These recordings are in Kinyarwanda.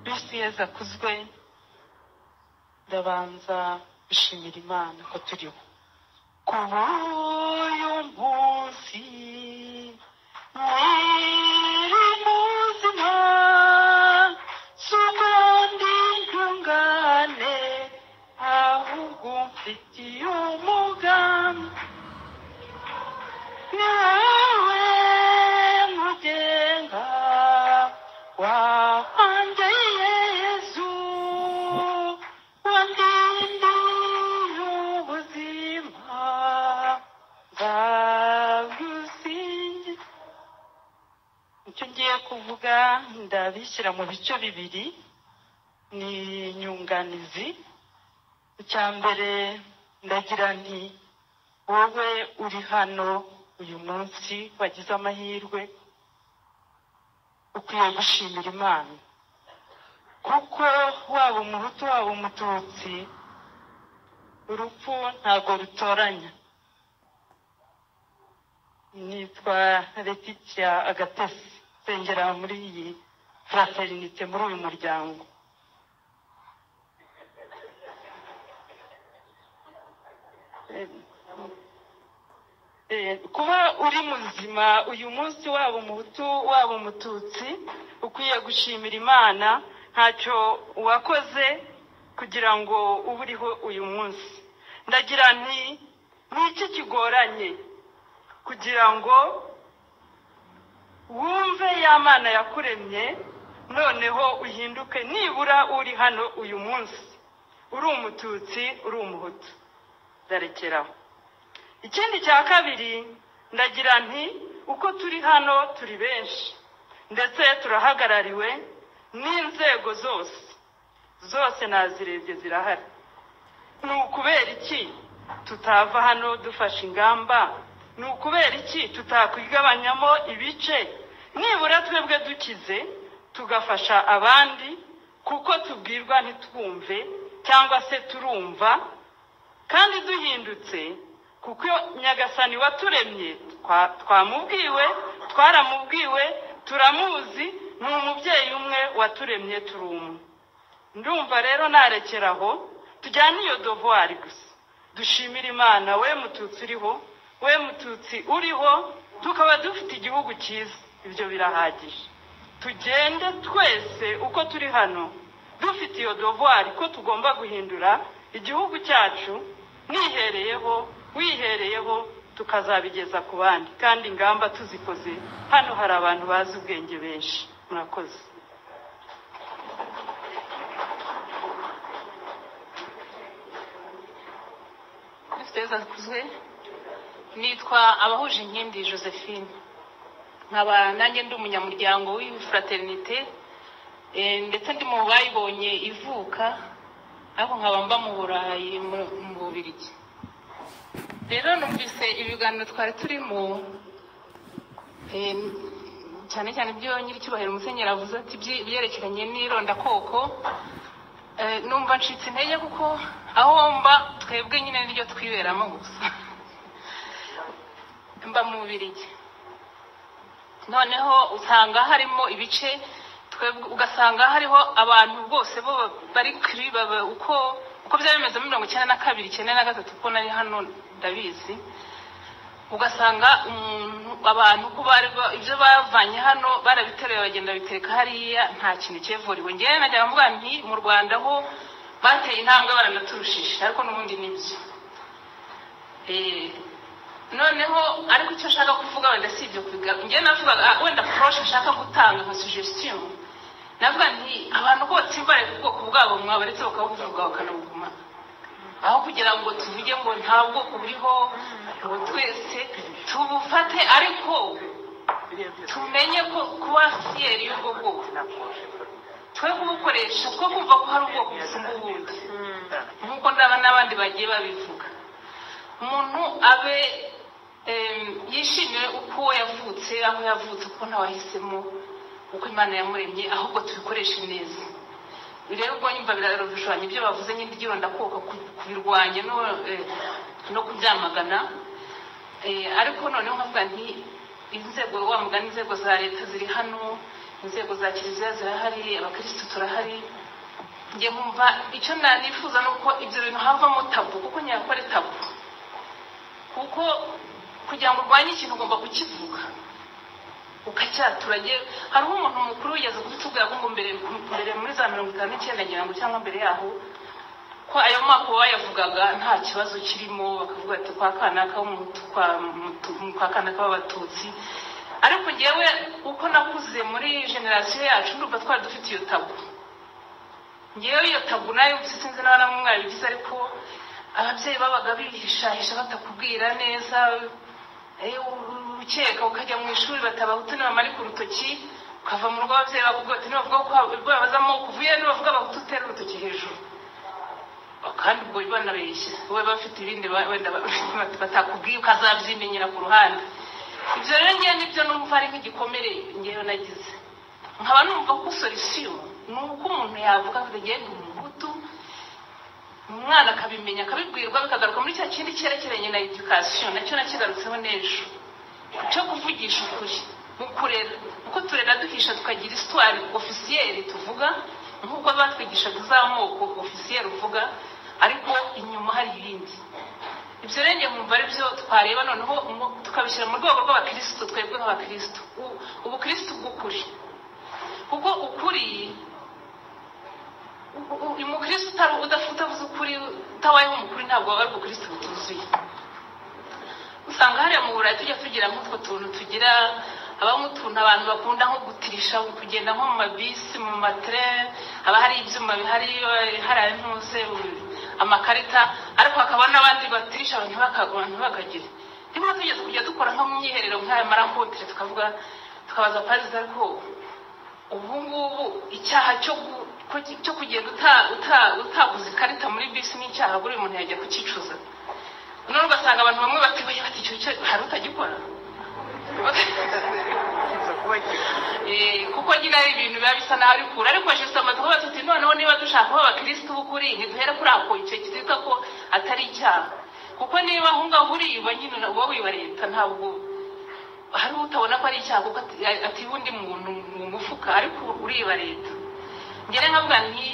bisi yazakuzwe ndabanza gushimira imana ko turiho kuri uyu munsi muri muzima suko ndi ntungane ahubwo mfitiye umugambi nawe mugenga wanjye yezu wandindiye ubuzima nzagusingiza icyo ngiye kuvuga ndabishyira mu bice bibiri ni inyunganizi icya mbere ndagira nti wowe uri hano uyu munsi wagize amahirwe ukwiye gushimira imana kuko waba umuhutu waba umututsi urupfu ntabwo rutoranya nitwa letitia agatesi nsengera muri iyi fraternite muri uyu muryango Eh, kuba uri muzima uyu munsi waba umuhutu waba umututsi ukwiye gushimira imana ntacyo wakoze kugira ngo ube uriho uyu munsi ndagira nti n'iki kigoranye kugira ngo wumve ya mana yakuremye noneho uhinduke nibura uri hano uyu munsi uri umututsi uri umuhutu ndarekeraho ikindi cya kabiri ndagira nti uko turi hano turi benshi ndetse turahagarariwe n'inzego zose zose nazirebye zirahari ni ukubera iki tutava hano dufashe ingamba ni ukubera iki tutakwigabanyamo ibice nibura twebwe dukize tugafasha abandi kuko tubwirwa ntitwumve cyangwa se turumva kandi duhindutse kuko nyagasani waturemye twamubwiwe twaramubwiwe turamuzi ni umubyeyi umwe waturemye turi umwe ndumva rero narekeraho tujyane iyo dovuwari gusa dushimire imana we mututsi uriho we mututsi uriho tukaba dufite igihugu cyiza ibyo birahagije tugende twese uko turi hano dufite iyo dovuwari ko tugomba guhindura igihugu cyacu mwihereyeho wihereyeho tukazabigeza ku bandi kandi ingamba tuzikoze hano hari abantu bazi ubwenge benshi murakoze zazikuzwe nitwa abahuje inkindi josephine nkaba nanjye ndi umunyamuryango w'ifraternite eh, ndetse ndi mu bayibonye ivuka ariko nkaba mba mu burayi mu- mu bubirigi rero numvise ibiganiro twari turimo eh, cyane cyane ibyo nyiricyubahiro musenyeri avuze ati "Ibye- ibyerekeranye n'irondakoko Eh, numva ncitse intege kuko aho mba twebwe nyine niryo twiberamo gusa mba mu bubirigi noneho usanga harimo ibice twebwe ugasanga hariho abantu bose bo bari kuri baba uko uko byaba bimeze muri mirongo icyenda na kabiri icyenda na gatatu kuko nari hano ndabizi ugasanga umuntu abantu ko bari ba- ibyo bavanye hano barabiteruye bagenda babitereka hariya nta kintu cyevuriwe ngewe najyaga mvuga nti mu rwanda ho bateye intambwe baranaturushije ariko n'ubundi nibyo Eh, noneho ariko icyo nshaka kuvuga wenda si ibyo kubiga njyewe navugaga ah, wenda poroshe nshaka gutanga nka sugestion navuga nti abantu bose mbare ku bwoko bwabo mwabaretse bakabuvuga bakanabuguma aho kugira ngo tuvuge ngo nta bwoko buriho ngo twese tubufate ariko tumenye ko kuba fiyeri y'ubwo bwoko twe kubukoresha two kumva ko hari ubwoko busumba ubundi nk'uko ndaba n'abandi bagiye babivuga umuntu abe em, yishimire uko yavutse aho yavutse uko ntawahisemo uko imana yamuremye ahubwo tubikoreshe neza rero ubwo nyumva birarushushanya ibyo bavuze nyine ryiro ndakuka kubirwanya no, eh, no kubyamagana Eh, ariko noneho nkavuga nti inzego wa mugani inzego za leta ziri hano inzego za kiliziya zirahari abakirisitu turahari njye nkumva icyo nanifuza ni uko ibyo bintu havamo tabu kuko ntabwo ari tabu kuko kugira ngo urwanye ikintu ugomba kukivuga ukacyaturage hariho umuntu mukuru yigeze kubitubwira ngo mbere mbere muri za mirongo itanu n'icyenda ngira ngo cyangwa mbere yaho ko ayo mako bayavugaga nta kibazo kirimo bakavuga ati kwa kanaka w'umutu- kwa mutu- kwa kanaka w'abatutsi ariko ngewe uko nakuze muri generasiyo yacu ndumva twari dufite iyo tabu ngewe iyo tabu nayo sinzi n'abana mwabigize ariko ababyeyi babaga bihishahisha batakubwira neza eh, u- ukeka ukajya mu ishuri batabahutu nibamarika urutoki ukava mu rugo ababyeyi bakubwira bati nibavuga ko babazamo kuvuye nibavuga bahutu utera urutoki hejuru kandi ubwo banabeshya we bafite ibindi ba- wenda ba- batakubwiye ukazabyimenyera ku ruhande ibyo rero ngewe nibyo numva ari nk'igikomere ngewe nagize nkaba numva ko solisiyo ni uko umuntu yavuga ngo ngiye ndi umuhutu umwana akabimenya akabibwirwa bikagaruka muri cya kindi cyerekeranye na edikasiyo nacyo nakigarutseho n'ejo cyo kuvugisha ukuri mu kurera kuko turera duhisha tukagira isitwari ofisiyeri tuvuga nk'uko batwigishaga izamoko ofisiyeri uvuga ariko inyuma hari ibindi ibyo rero njye nkumva ari byo twareba noneho mu- tukabishyira mu rwego rw'abakirisitu twebwe nk'abakirisitu U- ubukirisitu bw'ukuri kuko ukuri u- u- umukirisitu utari udafite utavuze ukuri utabayeho umukuri ntabwo waba ari ubukirisitu butuzuye usanga hariya mu burayi tujya tugira nk'utwo tuntu tugira habamo utuntu abantu bakunda nko gutirisha kugenda nko mu mabisi mu materere haba hari ibyuma bihari eh, hari ay'intuze u- amakarita ariko hakaba n'abandi batirisha abantu baka- abantu bakagira rimwe tugeze kujya dukora nko mu myiherero nk'aya marakotere tukavuga tukabaza parizi ariko ubu ngubu icyaha cyo gu- ko- cyo kugenda uta- uta- utaguze ikarita muri bisi ni icyaha buri muntu yajya kukicuza noneho ugasanga abantu bamwe batibaye bati icyo cyo hari utagikora kiza kuba gito Eh, kuko nyine ari ibintu biba bisa naho ari kure ariko jesu amaze kuba tuti noneho niba dushaka kuba abakirisitu b'ukuri ntiduhere kuri ako icyo kizita ko atari icyaha kuko niba aho ngaho uriba nyine na- wowe wiba leta ntabwo hari utabona ko ari icyaha kuko ati- atiba undi muntu mu mufuka ariko uriba leta ngere nkavuga nti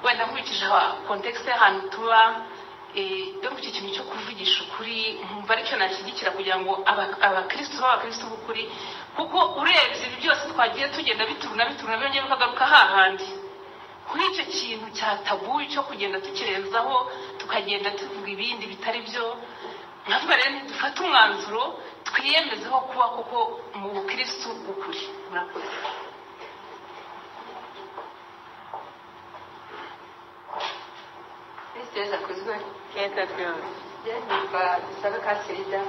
wenda nkurikije aha- kontekisite y'ahantu tuba eh, donc icyo kintu cyo kuvugisha ukuri nkumva aricyo nashyigikira kugira ngo aba- abakristo babe abakristo b'ukuri kuko urebye ibi byose twagiye tugenda bituruna bituruna byongeye bikagaruka hahandi kuri icyo kintu cya tabu cyo kugenda tukirenzaho tukagenda tuvuga ibindi bitari byo nkavuga rero dufate umwanzuro twiyemezeho kuba kuko mu bukristo bw'ukuri murakoze Tristeza, kuzwe. kenda ryose Byanitwa dusabe ka sida.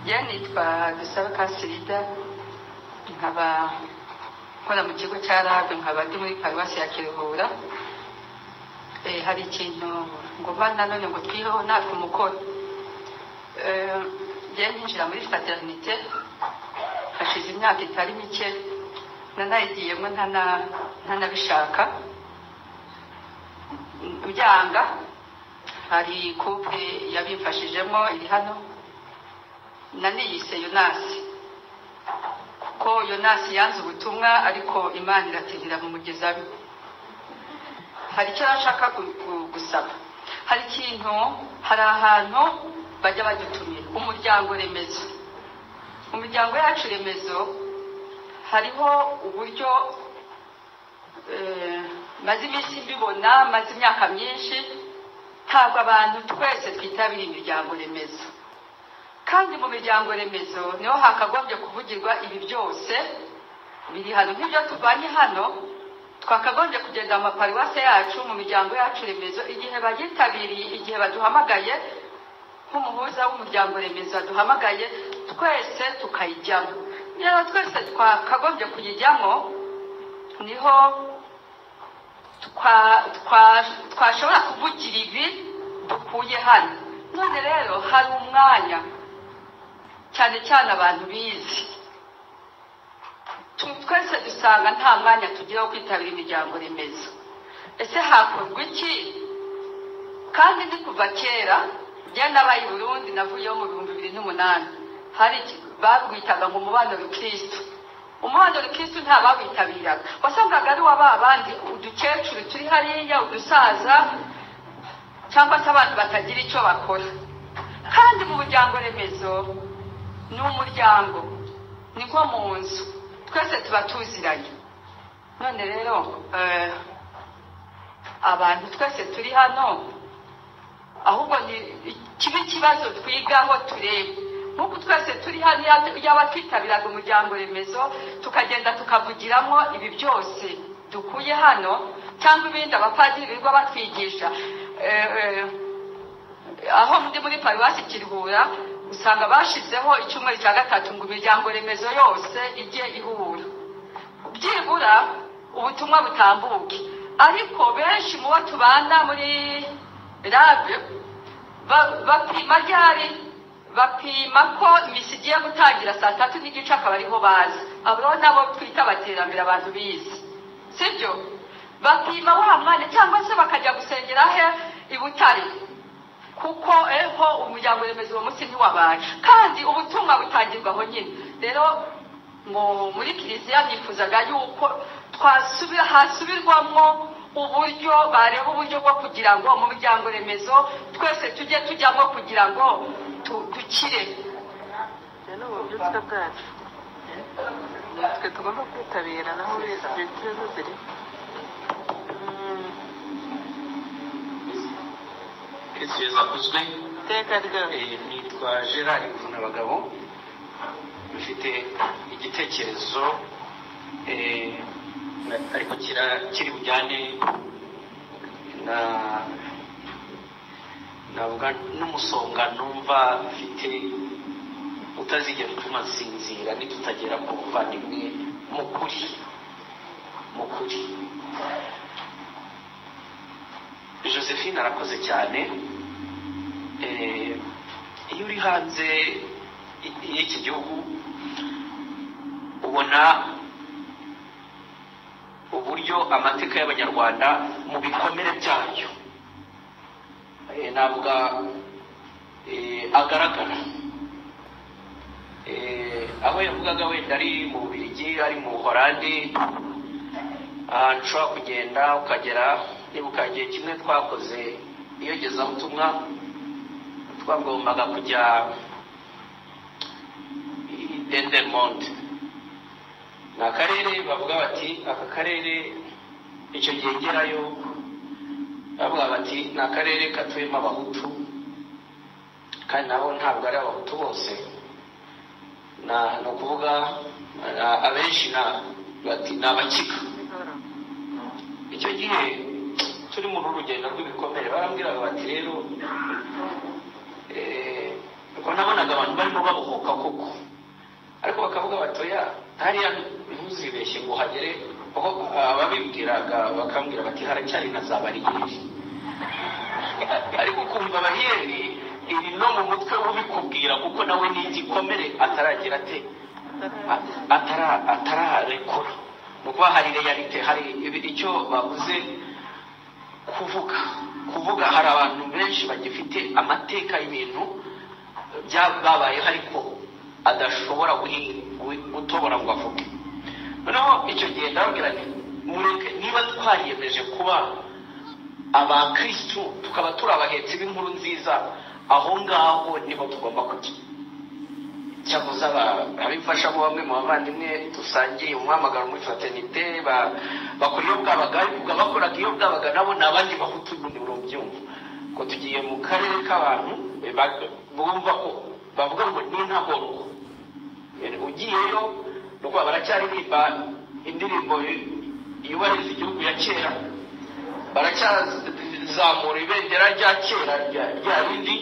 Byanitwa dusabe ka sida. Nkaba nkora mu kigo cya RAB, nkaba ndi muri paruwasi ya Kiruhura. Eh, hari ikintu ngomba na none ngo twiheho natwe umukoro. Eh, njye ninjira muri fraternite hashize imyaka itari mike nanayigiyemo ntana- ntanabishaka byanga hari couple yabimfashijemo iri hano naniyise yonasi kuko yonasi yanze ubutumwa ariko imana iratindira mu mugezabi hari icyo nashaka gu- gu- gusaba hari ikintu hari ahantu bajya badutumira umuryango remezo mu miryango yacu remezo hariho uburyo eh, maze iminsi mbibona maze imyaka myinshi ntabwo abantu twese twitabira imiryango remezo kandi mu miryango remezo niho hakagombye kuvugirwa ibi byose biri hano nk'ibyo tuvanye hano twakagombye kugenda mu maparuwase yacu mu miryango yacu remezo igihe bayitabiriye igihe baduhamagaye nk'umuhuza w'umuryango remezo waduhamagaye twese tukayijyamo niba twese twakagombye kuyijyamo niho twa- twa- twashobora kuvugira ibi dukuye hano none rero hari umwanya cyane cyane abantu bizi Tu- twese dusanga nta mwanya tugira wo kwitabira imiryango remezo ese hakorwa iki kandi ni kuva kera njye nabaye i burundi navuyeho mu bihumbi bibiri n'umunani hari iki- babwitaga ngo umubano wa kirisitu umuhanda urikisi ntabawitabiraga wasangaga ari wa ba bandi udukecuru turi hariya udusaza cyangwa se abantu batagira icyo bakora kandi mu muryango remezo ni umuryango ni nko mu nzu twese tuba tuziranye none rero eh, abantu twese turi hano ahubwo ni kibe ikibazo twigaho turebe nk'uko twese turi hano yaba twitabiraga umuryango remezo tukagenda tukavugiramo ibi byose dukuye hano cyangwa ibindi abapadiri birirwa batwigisha Eh, eh, aho ndi muri paruwasi kiruhura usanga bashyizeho icyumweru cya gatatu ngo imiryango remezo yose ijye ihura byibura ubutumwa butambuke ariko benshi mu bo tubana muri rabe ba- bapima ryari bapima ko imisi igiye gutangira saa tatu n'igice akaba ariho baza abo nabo twita abaterambere abantu bizi sibyo bapima wa mwana cyangwa se bakajya gusengera he i butare kuko eho umuryango remezo uwo munsi ntiwabaye kandi ubutumwa butangirwaho nyine rero mu- muri kiliziya nifuzaga yuko twasubira hasubirwamo uburyo bareba uburyo bwo kugira ngo mu muryango remezo twese tujye tujyamo kugira ngo tu- dukire ni ububyutse bwacu natwe tugomba kwitabira naho ibyo kibazo ziri Yesu akozwe iteka ryose Eh, nitwa gerard mvunabagabo mfite igitekerezo eh, ariko kira- kiri bujyane na navuga n'umusonga numva mfite utazigera utuma nsinzira nitutagera ku buvandimwe mu kuri mu kuri josephine arakoze cyane Eh, iyo uri hanze y- y'iki gihugu ubona uburyo amateka y'abanyarwanda mu bikomere byayo eh, navuga eh, agaragara Eh, aho yavugaga wenda ari mu bubirigi ari mu buhorandi ahantu ushobora kugenda ukagera nibuka igihe kimwe twakoze iyogezabutumwa twagombaga kujya i dendermonde ni akarere bavuga bati aka karere icyo gihe ngerayo bavuga bati ni akarere katuyemo abahutu kandi nabo ntabwo ari abahutu bose Na- ni ukuvuga a- abenshi na- bati ni abakiga icyo gihe turi muri uru rugendo rw'ibikomere barambwiraga bati rero eh, ubwo nabonaga abantu barimo babohoka koko ariko bakavuga batoya hariya ntuzibeshye ngo uhagere kuko ababibwiraga bakambwira bati haracyari na za bariyeri ariko ukumva bariyeri iri no mu mutwe ubikubwira kuko nawe ni igikomere ataragera ate a- atara- atararekura ni ukuba hari reyalite hari ibi- icyo bavuze kuvuga kuvuga hari abantu benshi bagifite amateka y'ibintu bya- babayeho ariko adashobora guhi- gu- gutobora ngo avuge noneho icyo gihe ndababwira nti mureke niba twariyemeje kuba abakirisitu tukaba turi abahetsi b'inkuru nziza aho ngaho niho tugomba kujya cyakoze abimfasha mu bamwe mu bavandimwe dusangiye umuhamagaro muri fraternite ba- bakora iyo bwabaga ariko bakoraga iyo bwabaga nabo ni abandi bahutu ubundi murabyumva ngo tugiye mu karere k'abantu eh, ba- bumva ko bavuga ngo ni intagorwa Eh, ugiyeyo ni ukuba baracyaririmba indirimbo yubahiriza igihugu ya kera baracyazamura ibendera rya kera rya- rya rindi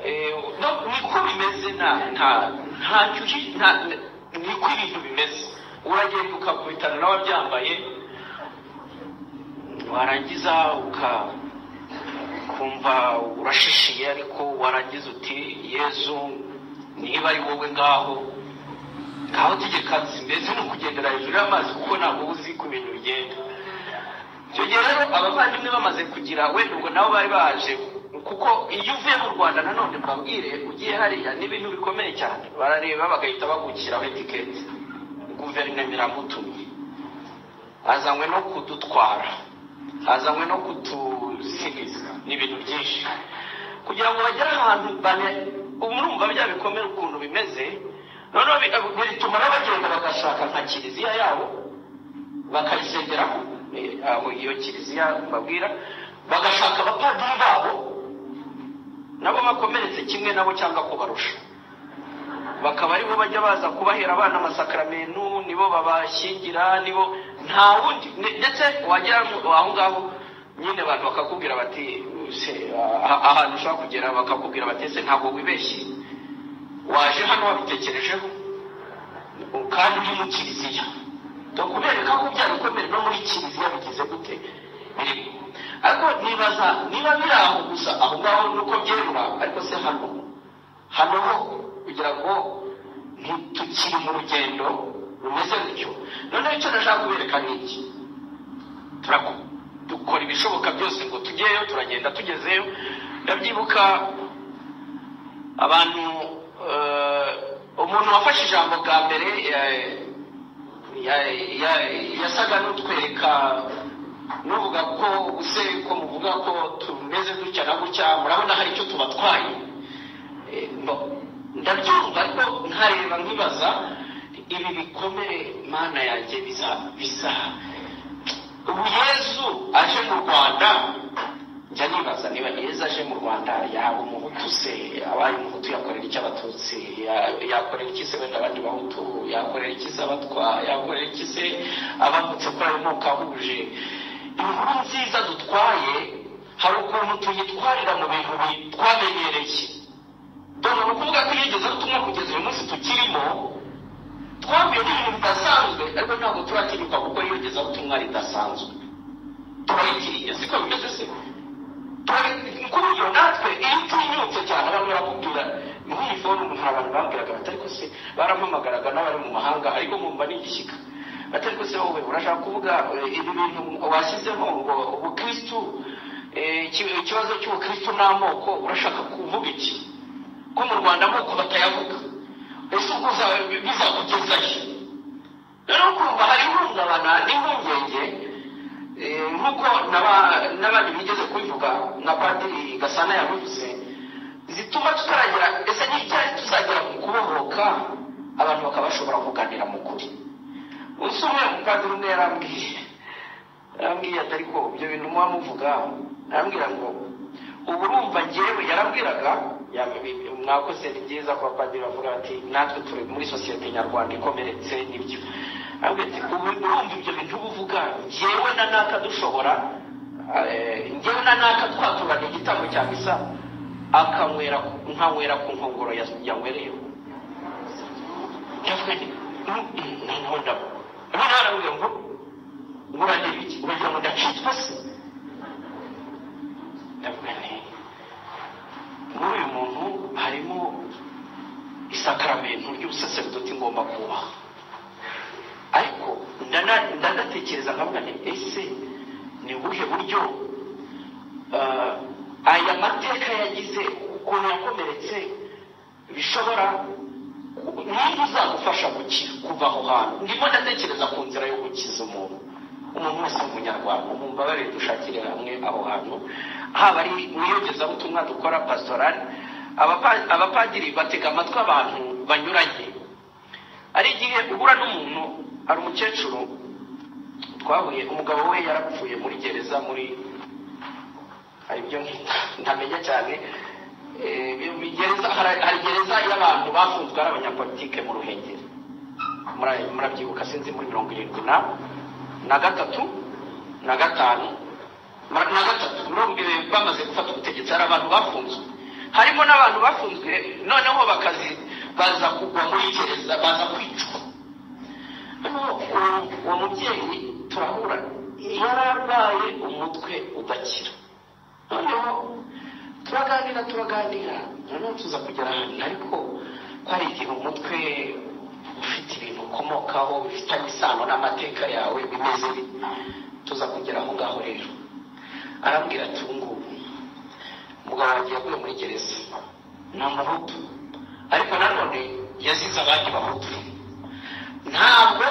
Eh, no- niko bimeze nta nta ntacyo uhi- nta niko ibintu bimeze uragenda ukakubitana n'ababyambaye warangiza uka- ukumva urashishiye ariko warangiza uti yezu niba ari wowe ngaho ngaho tegekazi mbese ni ukugendera hejuru y'amazi kuko ntabwo uba uzi uko ibintu bigenda icyo gihe rero abavandimwe bamaze kugira wenda ubwo nabo bari baje kuko iyo uvuye mu rwanda nanone mbabwire ugiye hariya n'ibintu bikomeye cyane barareba bagahita bagukiraho etiketi guverinoma iramutumye hazanywe no kudutwara hazanywe no kutuzimiza ni ibintu byinshi kugira ngo bagere ahantu bane ubu urumva bya bikomere ukuntu bimeze noneho bi- bituma n'abagenda bagashaka nka kiliziya yabo bakayisengeraho eh, aho iyo kiliziya mbabwira bagashaka abapadiri babo nabo bakomeretse kimwe nabo cyangwa kubarusha bakaba aribo bajya baza kubahera abana amasakaramentu nibo babashyingira nibo nta wundi ne- ndetse wagera ngo aho ngaho nyine abantu bakakubwira bati se ah- ahantu ushobora kugera bakakubwira bati ese ntabwo wibeshye waje hano wabitekerejeho kandi uri mu kiliziya ni kubereka ko byarikomere no muri kiliziya bigize gute birimo ariko nibaza niba biri aho gusa aho ngaho nuko byerura ariko se hano hano ho kugira ngo ntitukiri mu rugendo rumeze gutyo noneho icyo nashaka kubereka ni iki turaku- dukora ibishoboka byose ngo tujyeyo turagenda tugezeyo ndabyibuka abantu eh, umuntu wafashe ijambo bwa mbere eh, ya- ya- yasaga n'utwereka n'uvuga ko use ko muvuga ko tumeze gutya na gutya murabona hari icyo tubatwaye Eh, mbo- ndabyumva ariko nkareba nkibaza ibi bikomere mana yanjye biza biza ubu yezu aje mu rwanda njya nibaza niba yezu aje mu rwanda yaba umuhutu se abaye umuhutu yakorera iki abatutsi Ya- yakorera iki se wenda abandi bahutu yakorera iki se abatwa yakorera iki se abambutse kuri ayo moko ahuje inkuru nziza dutwaye hari ukuntu tuyitwarira mu bintu bi- twamenyereye dore ni ukuvuga ko yigeze ubutumwa kugeza uyu munsi tukirimo twambaye ibintu bidasanzwe ariko ntabwo turatinyuka kuko yigeze ubutumwa ridasanzwe turayikiriye siko bimeze se Turayi- ku buryo natwe iyo utinyutse cyane abantu barakubwira nk'iyi forumu hari abantu bambwiraga bati ariko se barampamagaraga n'abari mu mahanga ariko nkumva nigishyika bati ariko se wowe urashaka kuvuga eh, ibi bintu washyizemo ngo ubukristu eh, iki- ikibazo cy'ubukristu n'amoko urashaka kuvuga iki ko mu rwanda amoko batayavuga ese ubwo uzaba- bizakugezayo rero kumva hari ihungabana n'impungenge eh, nk'uko n'aba- n'abandi bigeze kubivuga na padiri gasana yabivuze zituma tutaragira ese n'icyari tuzagera mu kubohoka abantu bakaba bashobora kuganira mu kuri uzi umwe umupadiri umwe yarambwiye yarambwiye ati ariko ibyo bintu muba muvuga arambwira ngo ubu urumva ngewe yarambwiraga ya- mwakoze ni byiza ko abapadiri bavuga bati natwe turi muri sosiyete nyarwanda ikomeretse nibyo arambwira ati ubu urumva ibyo bintu uba uvuga ngewe na naka dushobora eh, ngewe na naka twaturana igitambo cya misa akanywera nkanywera ku nkongoro ya- yanywereyeho ndavuga nti noneho ndabo noneho arambwira ngo ngurane ibiki uragira ngo ndacitwa se ndavuga nti muri uyu muntu harimo isakaramentu ry'ubusaseredoti ngomba kubaha ariko ndana- ndanatekereza nkavuga nti ese ni ubuhe buryo ah, aya mateka yagize ukuntu yakomeretse bishobora niba uzagufasha guki- kuva aho hantu ndimo ndatekereza ku nzira yo gukiza umuntu umuntu wese w'umunyarwanda mumbabarire dushakire hamwe aho hantu haba ari mu iyogezabutumwa dukora pasitorali abapa- abapadiri batega amatwi abantu banyuranye hari igihe uhura n'umuntu hari umukecuru twahuye umugabo we yarapfuye muri gereza muri hari ibyo ntamenya cyane Eh, mu gereza hari hari gereza y'abantu bafunzwe ari abanyapolitike mu ruhengeri Mura- murabyibuka sinzi muri mirongo irindwi na na gatatu na gatanu Mura- na gatatu mirongo irindwi bamaze gufata ubutegetsi hari abantu bafunzwe harimo n'abantu bafunzwe noneho bakazi baza kugwa muri gereza baza kwicwa Hano uwo- uwo mubyeyi turahura yararwaye umutwe udakira noneho turaganira turaganira noneho tuza kugera ahantu ariko hari igihe umutwe ufite ibintu ukomokaho bifitanye isano n'amateka yawe bimeze bite. tuza kugera aho ngaho rero arambwira ati ubu ngubu umugabo wanjye yaguye muri gereza ni umuhutu ariko nanone yazize abandi bahutu ntabwo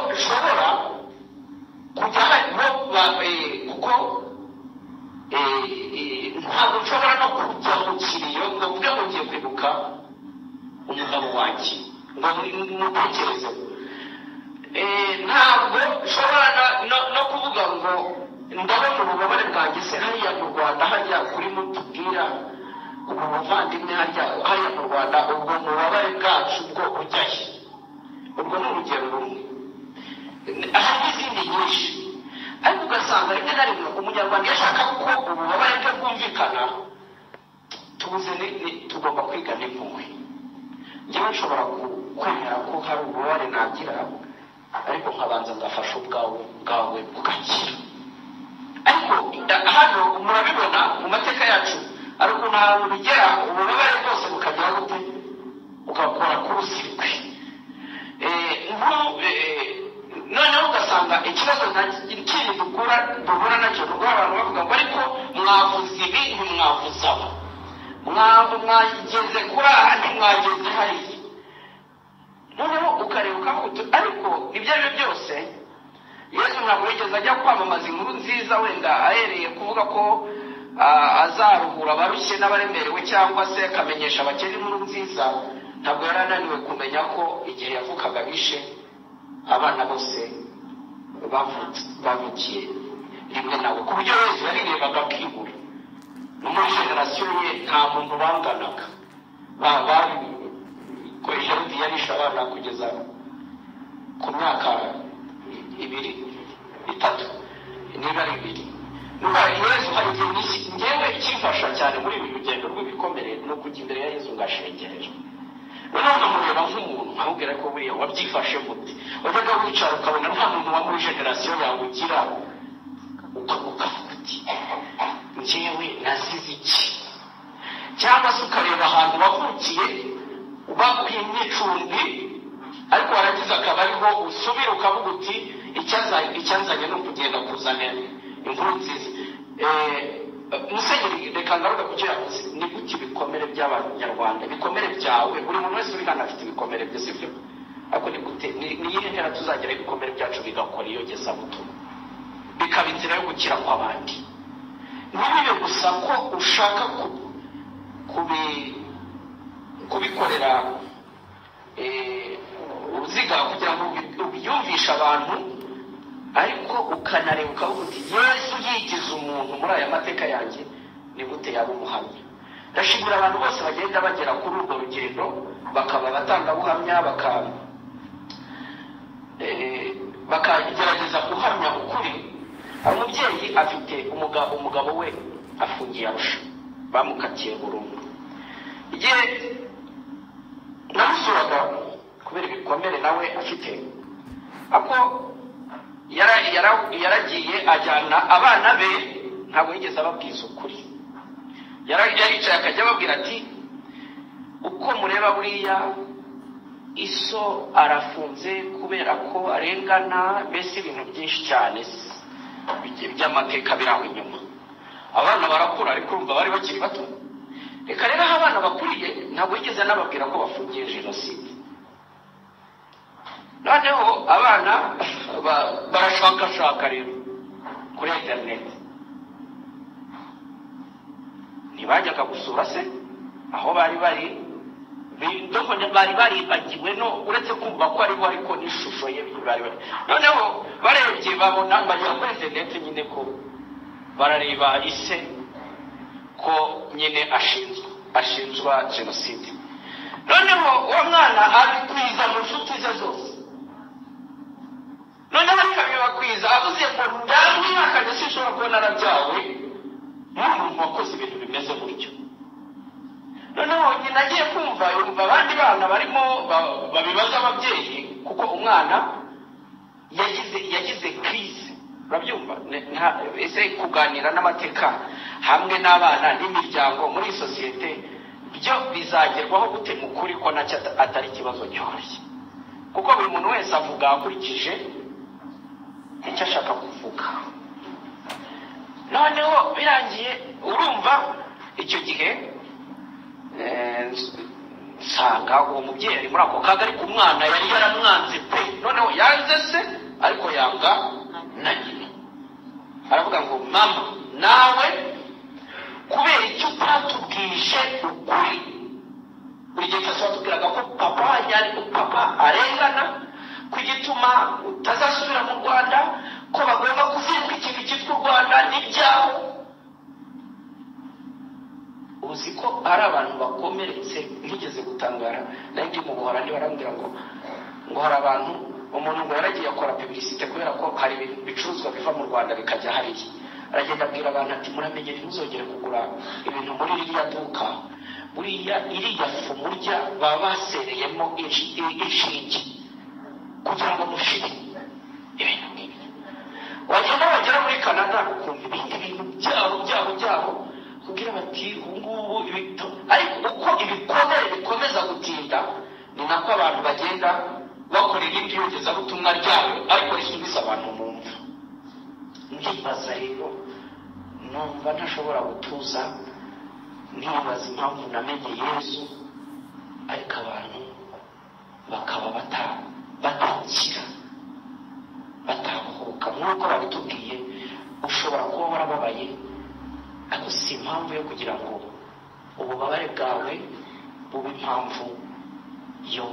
ngo mutekereze ntabwo nshobora na- no- no kuvuga ngo ndabona ububabare bwageze hariya mu rwanda hariya kuri mutubwira ubu buvandimwe hariya hariya mu rwanda ubwo mubabare bwacu bwo bujyahe urwo ni urugero rumwe hari n'izindi nyinshi ariko ugasanga rimwe na rimwe umunyarwanda iyo ashaka ko ububabare bwe bwumvikana tubuze ni- ni- tugomba kwiga n'impuhwe njyewe nshobora ku- kwemera ko hari ububabare nagira ariko nkabanza ngafasha ubwawe bwawe bugakira ariko da- hano murabibona mu mateka yacu ari ukuntu ahantu bigera ububabare bwose bukagera bute bugakora k'urusirikwi nk'ubu noneho ugasanga ikibazo nta kindi dukura duhura nacyo ni uguha abantu bavuga ngo ariko mwavuze ibi ntimwavuze abo Mwa- mwageze kuri aha ntimwageze hariya noneho ukareba ukavuga ariko ibyo ari byo byose yesu ntabwo yigeze ajya kwamamaza inkuru nziza wenda ahereye kuvuga ko ah, azaruhura abarushye n'abaremerewe cyangwa se akamenyesha abakene inkuru nziza ntabwo yari ananiwe kumenya ko igihe yavukaga bishe abana bose bavutse- bavukiye rimwe nawe ku buryo yesu yarirebaga akibura no muri generasiyo ye nta muntu banganaga Ba- babikoresha biyarisha abana kugeza ku myaka ibiri itatu niba ari ibiri Nuko yezu hari igihe nyinshi- ngewe ikimfasha cyane muri ibi rugendo rw'ibikomere ni ukujya imbere ya yezu ngashengerera noneho nkamureba nk'umuntu nkamubwira ko buriya wabyifashe muti wajyaga wicara ukabona nta muntu wa muri generasiyo yawe ugira ukavuga uti ngewe nazize iki cyangwa se ukareba ahantu wavukiye bakwiye n'icumbi ariko warangiza akaba ariho usubira ukavuga uti "Icyaza- icyanzanye ni ukugenda kuzanira inkuru nziza Eh, musenyeri reka ngaruka ku cyo yavuze ni gute ibikomere by'abanyarwanda ibikomere byawe buri muntu wese uri hano afite ibikomere bye sibyo ariko ni gute ni- ni iyihe ntera tuzagira ibikomere byacu bigakora iyogezabutumwa bikaba inzira yo gukira kw'abandi ntibibe gusa ko ushaka ku- kubi- kubikorera eh, uruziga kugira ngo ubi- ubyumvishe abantu ariko ukanareba ukavuga uti yesu yigize umuntu muri aya mateka yanjye ni gute yaba umuhamya ndashimira abantu bose bagenda bagera kuri urwo rugendo bakaba abatangabuhamya bakaba eh, bakagerageza guhamya ukuri hari umubyeyi afite umugabo umugabo we afungiye arusha bamukatiye burundu igihe namusuraga kubera ibikomere nawe afite ako yara- yara- yaragiye ajyana abana be ntabwo yigeze ababwiza ukuri Yara- yaricaye akajya ababwira ati uko mureba buriya iso arafunze kubera ko arengana mbese ibintu byinshi cyane by- by'amateka biraho inyuma abana barakura ariko urumva bari bakiri bato reka rero aho abana bakuriye ntabwo yigeze anababwira ko bafungiye jenoside noneho abana ba- barashakashaka rero kuri interineti ntibajyaga gusura se aho bari bari ndumva bari baribagiwe no uretse kumva ko ariho ariko n'ishusho ye bari bari noneho barebye babona bagera kuri interineti nyine ko barareba ise ko nyine ashinzwe ashinjwa jenoside noneho uwo mwana abikwiza mu nshuti ze zose noneho akabibakwiza avuze ngo ndamwihakanye sinshobora kuba narabyawe n'umuntu wakoze ibintu bimeze gutyo noneho nyina agiye kumva yumva abandi bana barimo ba- babibaza ababyeyi kuko umwana yagize yagize kirize urabyumva Ne- nta- ese kuganira n'amateka hamwe n'abana n'imiryango muri sosiyete byo bizagerwaho gute mu kuri ko nacyo ata- atari ikibazo cyoroshye kuko buri muntu wese avuga akurikije icyo ashaka kuvuga noneho birangiye urumva icyo gihe eh, ns- nsanga uwo mubyeyi ari muri ako kaga ariko umwana yari yaramwanze pe noneho yanze se ariko yanga na nyina aravuga ngo mama nawe kubera icyo utatubwije ukuri buri gihe cyose watubwiraga ko papa yari papa arengana ku gituma utazasubira mu rwanda ko bagomba kuvumbwa ikintu cyitwa u rwanda n'ibyabo uzi ko ari abantu bakomeretse ntigeze gutangara nayo ndi mu buhorandi barambwira ngo ngo hari abantu umuntu ngo yaragiye akora publicite kubera ko hari ibintu bicuruzwa biva mu rwanda bikajya hariya aragenda abwira abantu ati muramenye ntimuzongere kugura ibintu muri ririya duka buriya iriya fu murya baba basereyemo inshi- i- inshinge kugira ngo mushire ibintu nk'ibi wagenda wagera muri canada ukumva ibindi bintu byabo byabo byabo kugira bati ubu ngubu ibito ariko uko ibikomere bikomeza gutinda ni nako abantu bagenda bakora irindi yogezabutumwa ryabo ariko risubiza abantu mu mva ndibaza rero numva ntashobora gutuza nibaza impamvu namenye yesu ariko abantu bakaba bata- batakira batahuka nk'uko babitubwiye ushobora kuba warababaye ariko si impamvu yo kugira ngo ububabare bwawe bube impamvu yo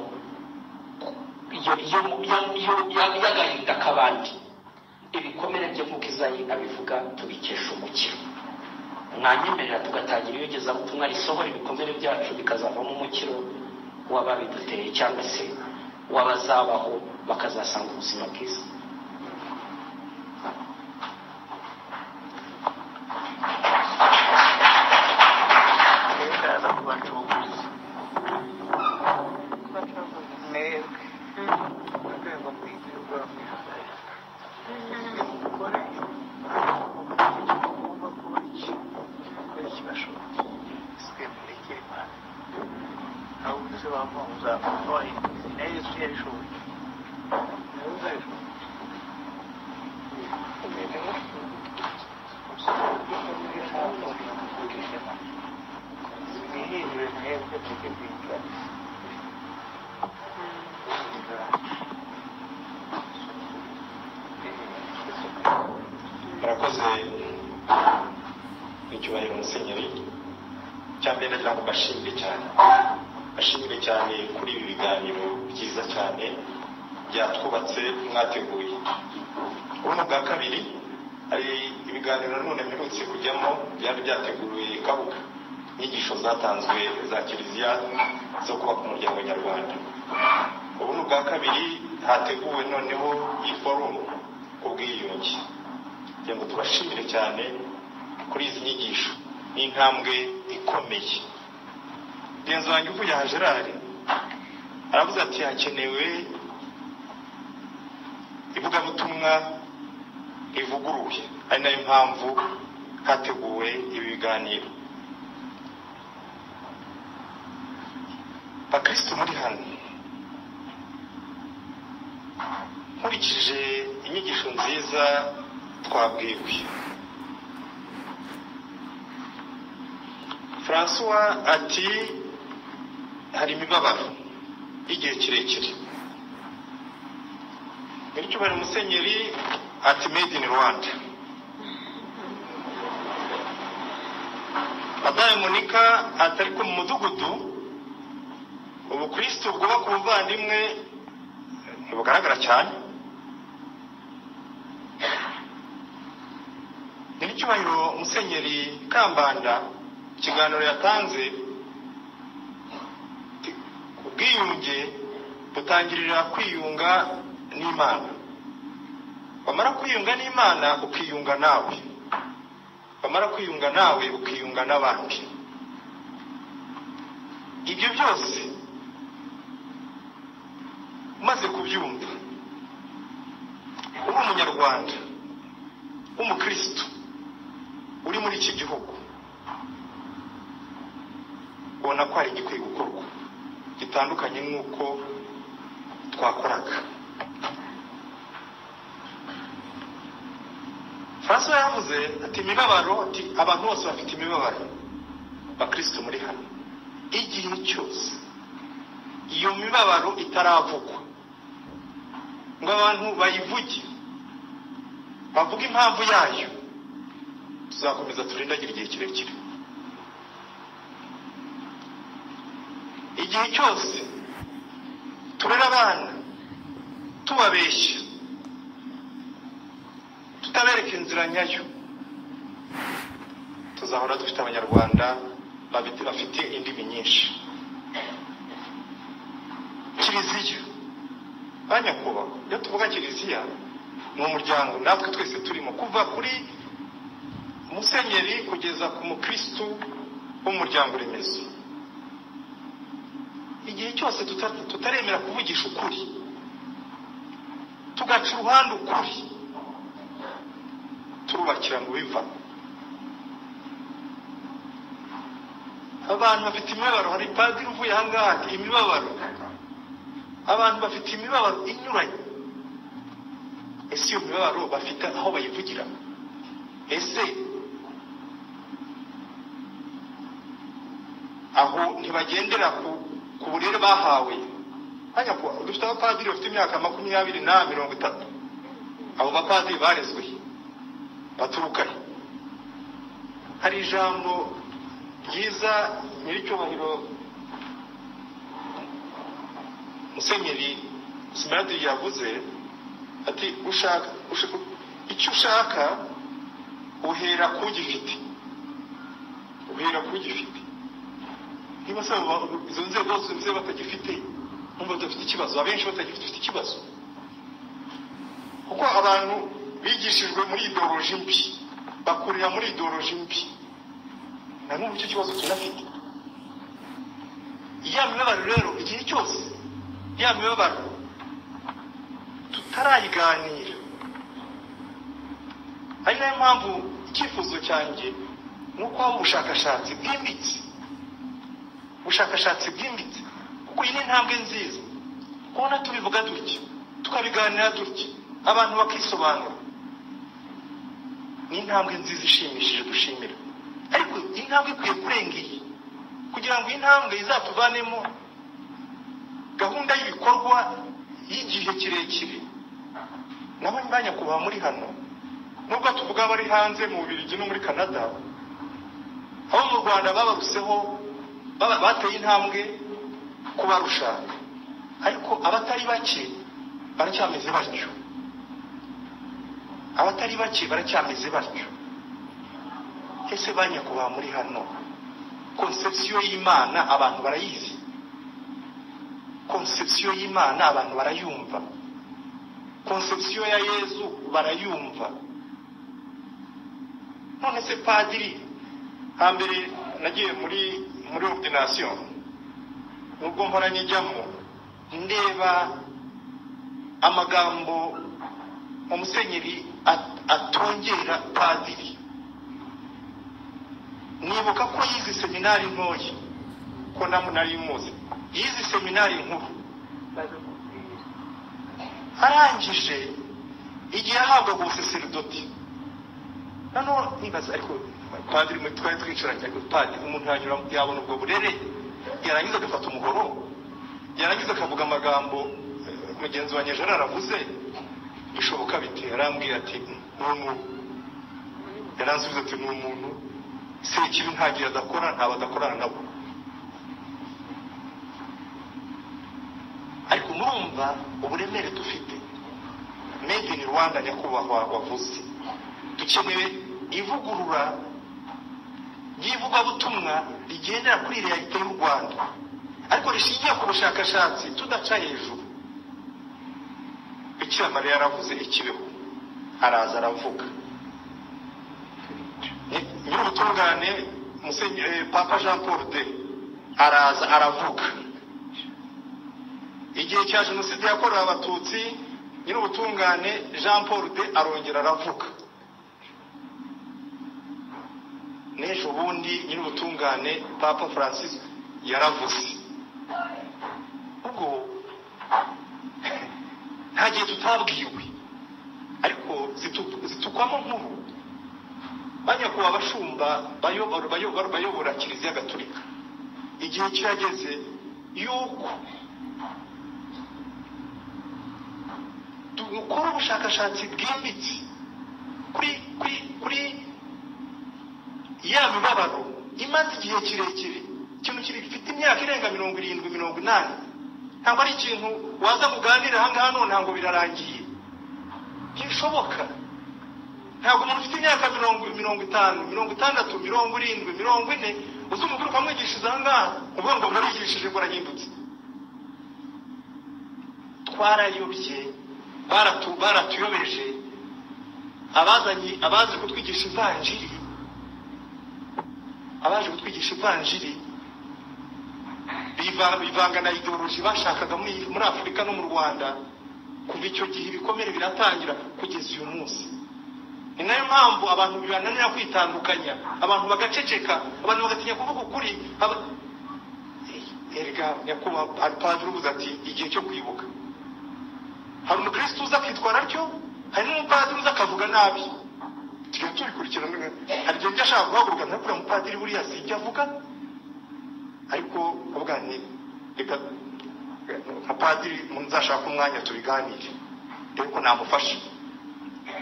yo- yo- yo- yo- yo- y'agahinda k'abandi ibikomere byo nk'uko izayi abivuga tubikesha umukiro mwanyemerera tugatangira iyogezabutumwa risohora ibikomere byacu bikazavamo umukiro w'ababiduteye cyangwa se w'abazabaho bakazasanga ubuzima bwiza Mwebwe abacunguzi mwebwe mu rwego rw'igihugu mugore ugomba kuba iki kuko kibashoboye sitwe murekere imana aho uvuze wamuza wahinduze na yesu yabishoboye nawe uzabishobora mwihindure mwebwe tujye kwiga murakoze icyubahiro musenyeri cya mbere ndagira ngo mbashimire cyane mbashimire cyane kuri ibi biganiro byiza cyane byatwubatse mwateguye ubuno bwa kabiri hari ibiganiro nanone mperutse kujyamo byari byateguwe kabuga inyigisho zatanzwe za kiliziya zo kubaka umuryango nyarwanda ubuno bwa kabiri hateguwe noneho iyi forumu ubwiyunge kugira ngo tubashimire cyane kuri izi nyigisho ni intambwe ikomeye renzo wanjye uvuye aha gerard aravuze ati hakenewe ivugabutumwa rivuguruye ari nayo mpamvu hateguwe ibi biganiro bakristo muri hano nkurikije inyigisho nziza twabwiwe francois ati hari imibabaro y'igihe kirekire bityo bari musenyeri ati made in rwanda madamu monika ati ariko mu mudugudu ubukristo bwubaka ubuvandimwe ntibugaragara cyane nyiricyubahiro musenyeri kambanda ikiganiro yatanze ti- ubwiyunge butangirira kwiyunga n'imana wamara kwiyunga n'imana ukiyunga nawe wamara kwiyunga nawe ukiyunga n'abandi ibyo byose umaze kubyumva uri umunyarwanda w'umukristo uri muri iki gihugu ubona ko hari igikwiye gukorwa gitandukanye n'uko twakoraga francois yavuze ati imibabaro ati abantu bose bafite imibabaro bakristo muri hano igihe cyose iyo mibabaro itaravugwa ngo abantu bayivuge bavuge impamvu yayo tuzakomeza turindagire igihe kirekire igihe cyose turera abana tubabeshya tutabereka inzira nyayo tuzahora dufite abanyarwanda babit- bafite indimi nyinshi kiliziya ba nyakubahwa iyo tuvuga kiliziya ni umuryango natwe twese turimo kuva kuri musenyeri kugeza ku mukirisitu w'umuryango remezo igihe cyose tuta- tutaremera kuvugisha ukuri tugaca uruhande ukuri turubakira mu biva abantu bafite imibabaro hari padiri uvuye ahangaha ati imibabaro abantu bafite imibabaro inyuranye ese iyo mibabaro bafite aho bayivugira ese aho ntibagendera ku ku burere bahawe hanya ko dufite abapadiri bafite imyaka makumyabiri na mirongo itatu abo bapadiri barezwe baturuka he hari ijambo ryiza nyiricyubahiro musenyeri simaradi yavuze ati ushaka ushaka- icyo ushaka uhera ku gifite uhera ku gifite niba se abo ba- izo nzego zose batagifite numva badafite ikibazo abenshi batagifite ikibazo kuko abantu bigishijwe muri idoroji mbi bakurira muri idoroji mbi na n'ubu icyo kibazo tunafite ya mibabaro rero igihe cyose ya mibabaro tutarayiganira ari nayo mpamvu icyifuzo cyanjye ni uko haba ubushakashatsi bwimbitse ubushakashatsi bwimbitse kuko iyi ni intambwe nziza kubona tubivuga dutya tukabiganira dutya abantu bakisobanura ni intambwe nziza ishimishije dushimira ariko iyi ntambwe ikwiye kurenga iyi kugira ngo iyi ntambwe izatuvanemo gahunda y'ibikorwa y'igihe kirekire nabo ba nyakubahwa muri hano nubwo tuvuga abari hanze mu Bubiligi no muri Canada abo mu Rwanda babarutseho baba- bateye intambwe kubarusha ariko abatari bake baracyameze batyo abatari bake baracyameze batyo ese ba nyakubahwa muri hano konsepsiyo y'imana abantu barayizi konsepsiyo y'imana abantu barayumva konsepsiyo ya yezu barayumva none se padiri hambere nagiye muri muri ordination nubwo mpora njyamo ndeba amagambo umusenyeri at- atongera padiri nibuka ko yize seminari ntoya ko namwe nari muzi yize seminari nkuru arangije igihe ahabwaga ubuseserdoti noneho nibaza ariko padiri mu twari twicaranye ariko padiri umuntu yanyura yabona ubwo burere yarangiza agafata umuhoro yarangiza akavuga amagambo eh, mugenzi wa nyejana aravuze bishoboka bite yarambwira ati ni umuntu yaransubiza ati ni umuntu sekibi ntagiye adakora ntabwo adakorana nabo ariko murumva uburemere dufite made in rwanda nyakubahwa wavuze dukeneye ivugurura ry'ivugabutumwa rigendera kuri leta y'u rwanda ariko rishingiye ku bushakashatsi tudaca hejuru bikira mariya yaravuze ikibeho araza aravuga Ny- nyir'ubutungane Musenyi- eh, papa jean paul de araza aravuga igihe cya jenoside yakorewe abatutsi nyir'ubutungane jean paul de arongera aravuga n'ejo bundi nyir'ubutungane papa francis yaravuze ubwo nta gihe tutabwiwe ariko zitu- zitukwamo nkuru ba nyakubahwa abashumba bayobora bayobora bayobora kiliziya gatolika igihe kirageze yuko dukora ubushakashatsi bwimbitse kuri kuri kuri ya mibabaro imaze igihe kirekire ikintu kiri gifite imyaka irenga mirongo irindwi mirongo inani ntabwo ari ikintu waza muganira aha ngaha none ntabwo birarangiye ntibishoboka ntabwo umuntu ufite imyaka mirongo mirongo itanu mirongo itandatu mirongo irindwi mirongo ine uzi umugore ukamwigishiriza aha ngaha uvuga ngo murabigishije ngo arahindutse twarayobye baratu baratuyobeje abazanye abazi kutwigisha ivanjiri abaje kutwigisha ivanjiri biva- bivanga na ideoloji bashakaga muri muri afurika no mu rwanda kuva icyo gihe ibikomere biratangira kugeza uyu munsi ni nayo mpamvu abantu bibananira kwitandukanya abantu bagaceceka abantu bagatinya kuvuga ukuri aba- erega nyakubahwa padiri uvuze ati igihe cyo kwibuka hari umukirisitu uza akitwara atyo hari n'umupadiri uza akavuga nabi tujya tubikurikirana hari igihe njya ashaka guhaguruka ntakura umupadiri buriya si ibyo avuga ariko avuga ni reka nka padiri nzashaka umwanya tubiganire ariko namufasha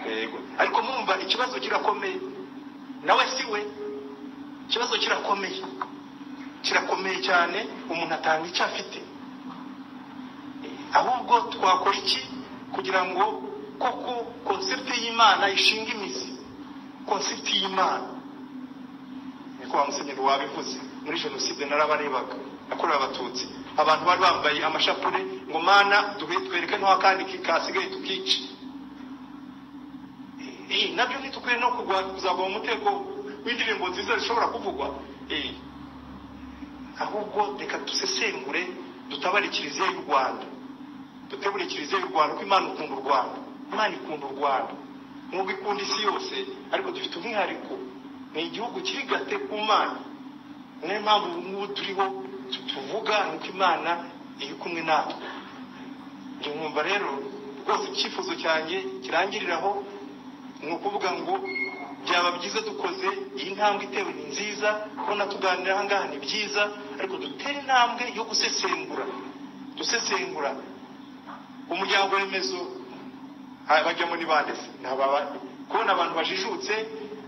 yego ariko murumva ikibazo kirakomeye nawe si we ikibazo kirakomeye kirakomeye cyane umuntu atanga icyo afite ahubwo twakora iki kugira ngo koko konsepti y'imana ishinga imizi konsepti y'imana niko wa musenyeri wabivuze muri jenoside narabarebaga yakorewe abatutsi abantu bari bambaye amashapure ngo mana duhe twereke ntaho akandi kasigaye tukice Eh, nabyo ntitukwiye no kugwa kuzagwa mu mutego w'indirimbo nziza zishobora kuvugwa Eh, ahubwo reka dusesengure dutabare kiliziya y'u rwanda dutegure kiliziya y'u rwanda ko imana ikunda u rwanda imana ikunda u rwanda nubwo ikunda isi yose ariko dufite umwihariko ni igihugu kiri gate ku mana niyo mpamvu ubu ngubu turiho tu- tuvuga ni uko imana iri kumwe natwe njye nkumva rero rwose icyifuzo cyanjye kirangiriraho ni ukuvuga ngo byaba byiza dukoze iyi ntambwe itewe ni nziza kubona tuganira aha ngaha ni byiza ariko dutere intambwe yo gusesengura dusesengura umuryango remezo ha- bajyamo ni bande se Ni ababa- kubona abantu bajijutse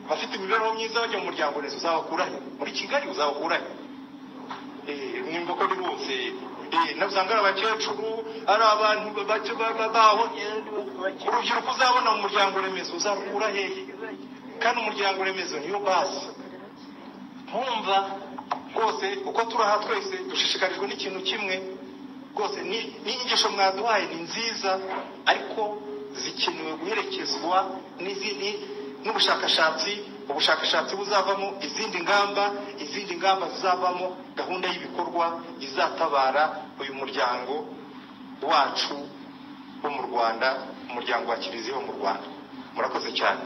bafite imibereho myiza bajya mu muryango remezo uzabakurahe muri kigali uzabakurahe Eh, nimba ko ari bose Eh, na usanga ari abakecuru ari abantu bake baba- baho urubyiruko uzabona mu muryango remezo uzakura hehe kandi umuryango remezo niyo base nkumva rwose uko turi aha twese dushishikarijwe n'ikintu kimwe rwose ni- n'inyigisho mwaduhaye ni nziza ariko zikenewe guherekezwa n'izindi n'ubushakashatsi ubushakashatsi buzavamo izindi ngamba izindi ngamba zizavamo gahunda y'ibikorwa izatabara uyu muryango wacu wo mu rwanda umuryango wa kiliziya wo mu rwanda murakoze cyane